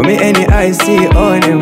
For me any I see on him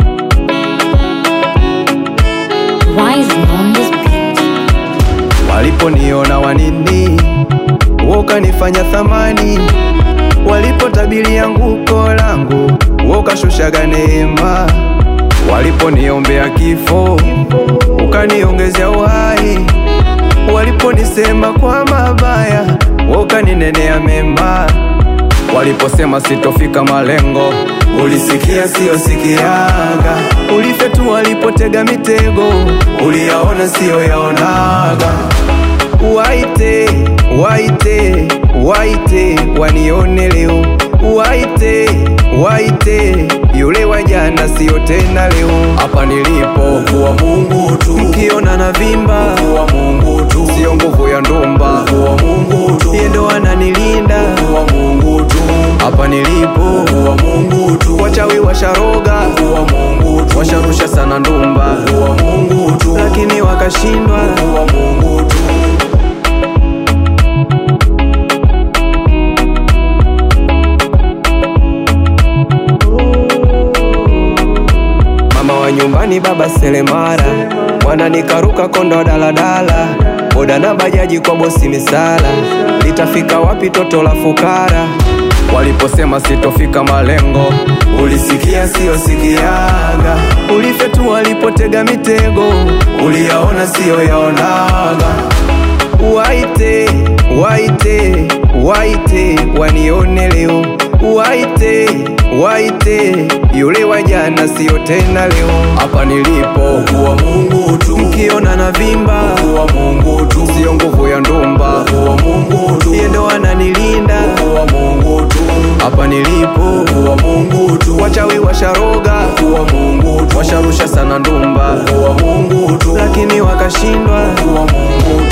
Wise on this beat. Waliponiona wanini wokanifanya thamani, walipotabiri anguko langu wokashushaga neema, waliponiombea kifo ukaniongezea uhai, waliponisema kwa mabaya wokaninenea mema, waliposema sitofika malengo ulisikia sio sikiaga, ulifetu walipotega mitego uliyaona sio yaonaga waite waite waite wanione leo waite waite yule wa jana sio tena leo hapa nilipo kuwa Mungu tu, mkiona na vimba kuwa Mungu tu, sio nguvu ya ndumba kuwa Mungu tu, yeye ndo ananilinda kuwa Mungu tu, hapa nilipo kuwa Mungu tu, wachawi washaroga kuwa Mungu tu, washarusha sana ndumba kuwa Mungu tu, lakini wakashindwa kuwa Mungu tu. Mama wa nyumbani baba selemara, mwana nikaruka kondo daladala, boda na bajaji kwa bosi misala, litafika wapi toto la fukara? Waliposema sitofika malengo, ulisikia sio sikiaga, ulifetu walipotega mitego, uliyaona sio yaonaga waite waite waite wanione leo waite waite yule wa jana sio tena leo hapa nilipo Kuwa Mungu tu, mkiona na vimba kuwa Mungu tu, sio nguvu ya ndumba kuwa Mungu tu, yeye ndo ananilinda kuwa Mungu tu, hapa nilipo kuwa Mungu tu, wachawi washaroga kuwa Mungu tu, washarusha sana ndumba kuwa Mungu tu, lakini wakashindwa kuwa Mungu tu.